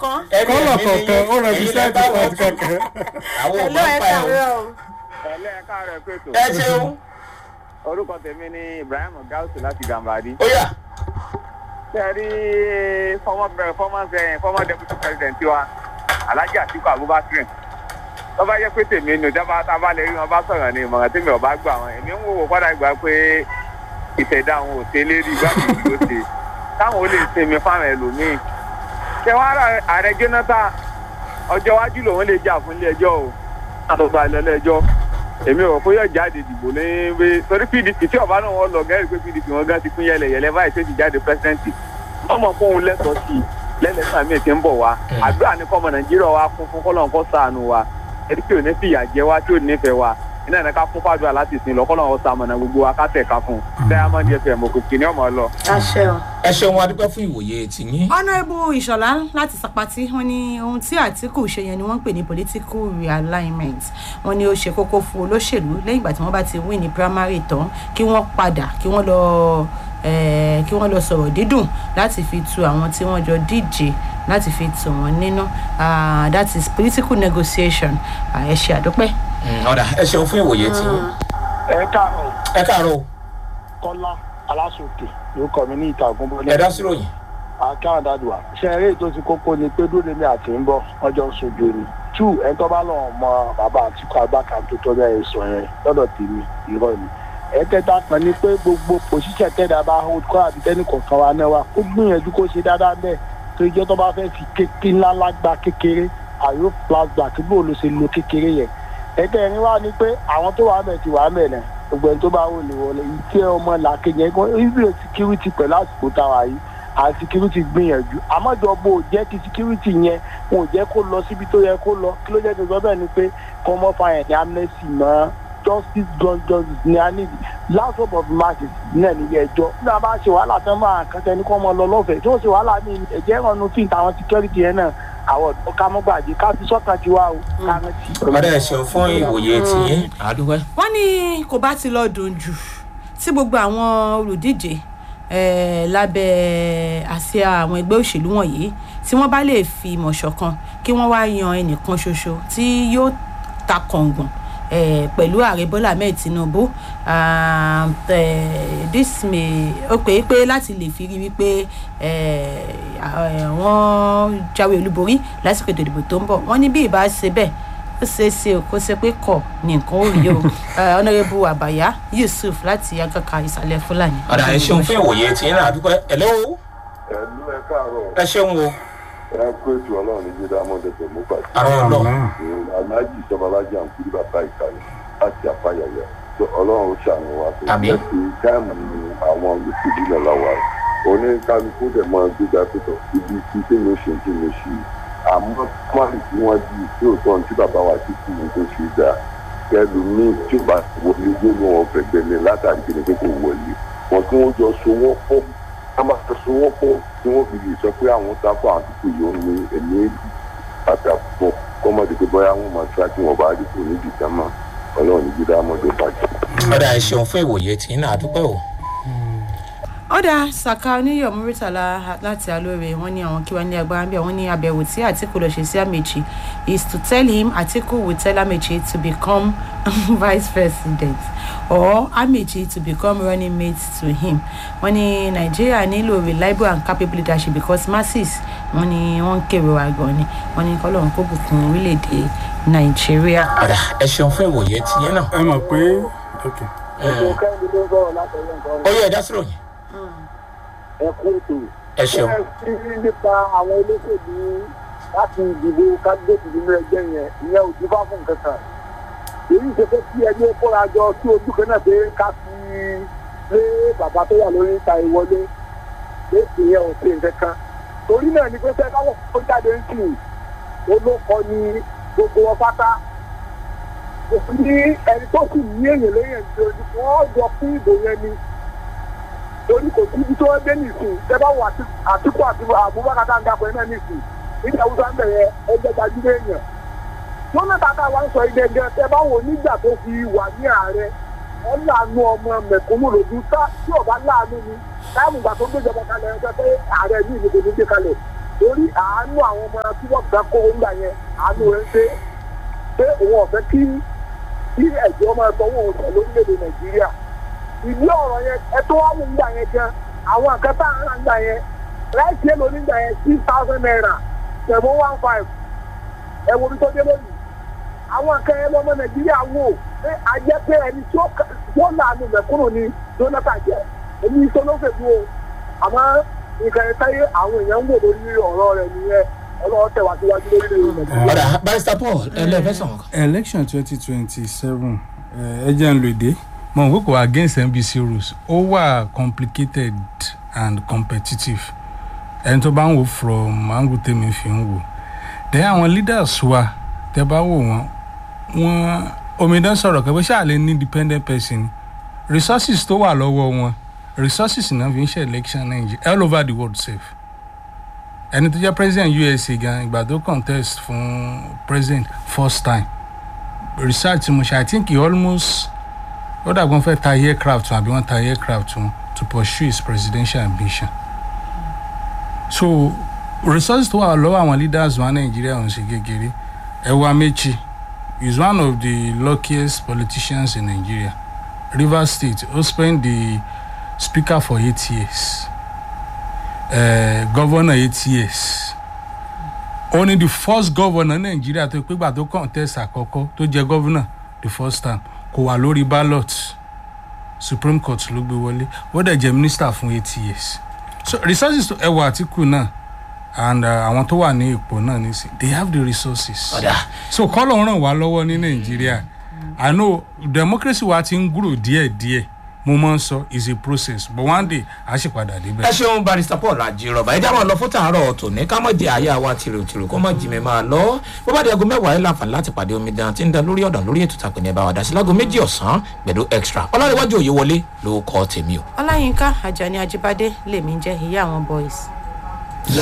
kọ̀ọ̀kan. ẹni kọ́lọ̀ ẹ̀mí ni kọ̀ọ̀kan ó yín, rẹ̀ fi ẹ̀yin sẹ́ẹ̀tì lẹ bá wọn pàtì tù. kankan. àwọn ò Hello, máa ń ẹ pa ẹ̀ o. káàárọ̀ o. ẹlẹ́ ẹ̀ka rẹ̀ pètò ẹ ṣeun orúkọ tèmi ni ibrahim gausu láti gàmbàdì. ó yà sẹ́ẹ̀rí former pre- former eh, former deputy president wa alhaji atiku abubakar tó bá jẹ́ pé tèmi ni ìjọba tá a bá lè rí wọn bá sọ̀rọ̀ ní ìmọ̀ràn tèmi ò bá gbà wọn èmi ń wò padà gbà pé ìṣẹ̀dá àwọn ò ṣe lérí igbákejì ló ṣe táwọn ò lè sinmi fáwọn ẹlòmíín ṣé wàá rà ààrẹ jonathan ọjọ́ iwájú lòun lè jà fún ilé ẹjọ́ o àtọ̀tọ̀ àlọ́ ilé ẹjọ́ èmi ò fún yóò jáde dìbò ní bí torí pdp tí ọba náà wọn lọ gẹ́rì pé pdp wọn gan ti pín yẹlẹyẹlẹ báyìí tó ti jáde pẹ́sidẹ́ǹtì wọ́n mọ̀ fóun lẹ́tọ̀ọ́ sí i lẹ́lẹ́sàn míì ti ń bọ̀ wá àdúrà ní kọ́mọ nàìjíríà wa kún fún kọ́lọ́n kọ́ sànù wa ẹni tí ò ní fìyà jẹ wá tí ò ní nífẹ̀ẹ́ wa iná ìnáka fún fàdúrà láti sìn lọ kọ́lọ́n kọ́ sàmọ̀nà gbogbo wa ká tẹ̀ka fún diamond fm òkùnkùn ní ọmọ lọ. àṣẹ o. ẹ ṣeun adúpẹ́ fún ìwòye tìyín. honourable ìṣọ̀lá láti sàpàtì wọn ní ohun tí àtìkù ṣe yẹn ni wọ́n ń pè ní political realignment wọn ní ó ṣe kókó fún olóṣèlú lẹ́yìn ìgbà tí wọ́n bá ti win ní primary tán kí wọ́n padà kí wọ́n lọ eh, kí wọ́n lọ sọ̀rọ̀ dídùn láti fi tu àwọn tí wọ́n jọ díje láti fi tù wọ́n nínú Ah, that is political negotiation Ah, ẹ ṣe àdúpẹ́. Mm, ọ̀dà ẹ ṣeun fún ìwòye tìyín. ẹ káàárọ̀ ẹ káàárọ̀ o, kọ́lá aláṣòkè ló kọ́ mi ní ìtàgùn bọ́lá. ẹ dá sí ròyìn. àkáwọn dàdùà ṣe eré ètò ti kókó ni pé dúró mi àti ń bọ̀ ọjọ́ sojú ni two ẹni tó bá lọ mọ bàbá àtìkú agbáka tó tó bẹ́ẹ̀ sọ yẹn lọ́dọ̀ tèmi irọ́ ni ẹ̀ẹ́kẹta kan ni pé gbogbo pòṣíṣẹ́ tẹ́lẹ̀ bá hold kọ́ àbí tẹ́nì kọ̀ọ̀kan wa náà wa kó gbìyànjú kó ṣe dáadáa bẹ́ẹ̀ tó ijọ́ tó bá fẹ́ fi kékeré ńlá lágbá kékeré àyò plasma kí bó ló ṣe lo kékeré yẹn ẹ̀ẹ́kẹrin wá ni pé àwọn tó wà mẹ́ ti wà mẹ́ náà gbogbo ẹni tó bá wọlé wọlé ìtẹ́ ọmọ làkejì ẹ̀gbọ́n ibi security pẹ̀lú àsìkò táwa yìí àti security gbìyànjú àmọ́jọba ò jẹ́ kí security yẹn wọn ò jẹ́ kó lọ síbi tó yẹ kó lọ kí ló jẹ́ kí n sọ bẹ́ẹ̀ ni pé kọ́mọ́ fàyẹ̀ ní amnesty mọ́ justice gun justice ní a níbi last hope of mercy náà nílé ẹjọ́ nígbà bá ṣe wàhálà tán máa kàn tẹni kọ́ ọmọ lọ lọ́fẹ̀ẹ́ tí wọ́n ṣe wàhálà ní ẹ̀jẹ̀ ìrànú fíìt àwọn security yẹn náà àwọn ọ̀dọ́ ká mọ́ gbàgbé ká fi sọ́kàn tiwa o ká rántí. ọ̀dà ẹ ṣeun fún ìwòye tìyín. àdúpẹ́. wọ́n ní kò bá ti lọ dùn jù tí gbogbo àwọn olùdíje eh, lábẹ́ àsíá àwọn ẹgbẹ́ òṣèlú wọ̀nyí tí wọ́n bá lè fi ìmọ̀ ṣọ̀kan kí wọ́n wá yan ẹnìkan ṣoṣo tí yóò ta kọ̀ǹgàn eh, pẹ̀lú ààrẹ bọ́lá ahmed tinubu ah, eh, this may ó pè é pé láti lè fi rí wípé eh, ah, wọ́n jáwé olúborí lásìkò ètò ìdìbò tó ń bọ̀ wọ́n ní bí ìbá ṣe bẹ́ẹ̀ ó ṣeé ṣe o kó ṣe pé kọ ní nǹkan ó rí o ọ̀nàrẹ́bù àbàyá yusuf láti agaka ìsàlẹ̀ fúlàní. ọ̀dà ẹ ṣeun fún ìwòye tìyín náà àdúpẹ́. ẹ̀lẹ́ o ẹlú ẹ káàárọ̀ ẹ ṣeun o. ẹ kó ètò ọlọ́run ní jíde amọ̀dẹ̀tẹ̀ mú pàṣẹ. àrùn ọlọ́run. aláàjì ìjọbalájà ń kúrú bàbá ìkàlẹ̀ láti àfàyàyà tó ọlọ́run ó ṣàánú wa tó Àmín. jẹ́ pé táìmù ni àwọn olùsèlú lọ́la wa oníkálukú dẹ̀ máa gbéga pẹ̀tọ̀ ibi tí tèmi ó ṣe tí mo ṣe àmọ́ pọ́nì tí wọ́n di tí ò tán tí bàbá wa ti kú ní tó ṣe dá kẹlu míì tí ó bá wọlé gbóná wọn fẹ̀gbẹ́ ni látàrí kí ni pé kò wọlé wọn kí wọ́n jọ so wọ́n pọ̀ ká máa so wọ́n pọ̀ tí wọ́n fi lè sọ pé àwọn sáfà àdúgbò yìí ó ní ẹ̀mí èlì àtàkùn kọ́mọdé pé bóyá wọ́n máa ṣáà tí wọ́n bá rí kò ní ìdìtẹ́ mọ́ ọlọ́run ní jíde amọ̀dé bàjẹ́. ọ̀dà ẹ ṣeun fún ìwòye tìyín náà àdúpẹ́ o. ọ̀dà saka oníyọ̀ muritala láti alóore wọ́n ní àwọn kí wọ́n ní agbára bí wọ́n ní àbẹ̀wò tí àtìkù lọ ṣe sí àmèjì is to tell him àtìkù will tell àmèjì to become vice president or àmèjì to become running mate to him wọ́n ní nàìjíríà nílò reliable and capable leadership because masses wọ́n ní wọ́n ń kéré wa gan ni wọ́n ní kọ́lọ́run kó bùkún orílẹ̀-èdè nàìjíríà. ọ̀dà ẹ ṣeun fún ìwòye tìyín náà. ẹ mọ̀ pé ok ètò kẹ́hìndé ló ń sọ̀rọ̀ látọ̀yọ̀ nǹkan ó yẹ ẹ dá sí ròyìn. ẹ kú ètò. ẹ ṣeun. ẹ sí nípa àwọn olóṣèlú láti ìdìbò kábíyèsí nínú ẹgbẹ́ yẹn ìyẹn ò dín fá fún nǹkan kan. èyí ṣe pé kí ẹgbẹ́ kóra jọ sí ojú kan náà pé ká fi lé bàbá tó wà lórí ìta ìwọlé pé ìyẹn ò ṣe nǹkan kan. torí náà ni pé fẹ́ káwọ́ tó jáde ń sìn olókọ ni gbogbo wọn pátá. òfin ní ẹni tó sì ní èèyàn lẹ́yìn ẹ̀jẹ̀ ojú wọn jọ fún ìbò yẹn ni torí kò sí ibi tó ń dé nìsín tẹ́bá wà àtìkú àti àbúbákà tá à ń dapò ẹ̀ náà nìsín nígbà awúsá ń bẹ̀rẹ̀ ẹgbẹ́ gbajúmọ̀ èèyàn. jonathan tá a wá ń sọ ìdẹ́gẹ́ tẹ́bá wò nígbà tó fi wà ní ààrẹ wọ́n láàánú ọmọ mẹ̀kúnnù lòdù tá tí ọba láàánú ni táàmù ìgbà tó gbéjọba kalẹ̀ ẹgbẹ́ pé ààrẹ ní ìlú kò ní gbé kalẹ̀ torí àánú àwọn ọmọ tí wọ́n gbà kó ńgbà yẹn àánú rẹ̀ ń ṣe pé òun ọ̀fẹ́ kí kí ẹ̀jọ́ máa sanwó oṣù lórílẹ̀‐èdè nàìjíríà ìdí ọ̀rọ̀ yẹn ẹ tó wá mú gbà yẹn gan àwọn nǹkan tá à ń rà gbà yẹn láìsí èlò nígbà yẹn six thousand naira seven one five ẹ wo bí tó dé lónìí àwọn nǹkan yẹn lọ́mọ nàìjíríà wò pé ajẹ́ pé ẹni tí ó kà- wọ́n làánú mẹ̀kúnnù ni jonathan jẹ́ èmi ìṣolóṣèlú o àmọ́ nǹkan yẹn táyé àwọn èèyàn ń wò lórí ọ̀rọ̀ rẹ̀ nìyẹn ọlọ́wọ́ tẹ̀ wá síwájú lórílẹ̀‐èdè nàìjíríà. ọ̀dà barista paul ẹlẹ́fẹ́ sọ̀rọ̀ kan. election twenty twenty seven ẹ jẹ́ ń lo èdè mo n kókò against nbc rules ó wà complicated and competitive ẹni tó bá ń wò from angle tèmi fi ń wò then àwọn leaders wa tẹ bá wò wọn wọn omidan sọ̀rọ̀ kẹ́ bó ṣáà lè ní independent person resources tó wà lọ́wọ́ wọn resources náà fi ń ṣe election nigeria all over the world safe ẹni tó jẹ́ president usa gan ìgbà tó contest fún president first time research tí mo ṣe i think he almost ó dàgbọ́n fẹ́ ta aircraft wọn àbí wọ́n ta aircraft wọn to pursue his presidential ambition so resources tó wà lọ́wọ́ àwọn leaders wa nàìjíríà ń ṣe kékeré ẹ̀wà méjì is one of the luckiest politicians in nigeria rivers state ó spend the speaker for eight years uh, governor eight years ó ní the first governor nàìjíríà tó pé gbà tó contest àkọ́kọ́ tó jẹ́ governor the first time kò wà lórí ballot supreme court ló gbé wọlé ó dẹ̀ jẹ́ minister fún eight years so resources tó ẹwà àtìkù náà and uh, àwọn tó wà ní ipò náà nísìn they have the resources ọ̀dà so kọ́lọ̀ ń ràn wá lọ́wọ́ ní nàìjíríà i know democracy wa ti ń gúrò díẹ̀díẹ̀ mo máa ń sọ is a process but one day a ṣì padà débẹ̀. ẹ ṣeun barista paul ajírọba ẹ dáwọn lọ fún tàárọ tòní ká mọ jẹ àyà wa tìrìtìrì kó mọ jí mi máa lọ bó bá di aago mẹwàá ẹ láǹfààní láti pàdé omidan tí ń da lórí ọ̀dàn lórí ètò ìtàpẹ̀ ní ẹ bá wa dá sí láago méjì ọ̀sán gbẹ̀dọ̀ extra ọlọ́rẹ̀wájú òye wọlé ló kọ́ tèmi o. ọláyínká ajani ajibade lèmi ń jẹ́ ìyá àwọn boys.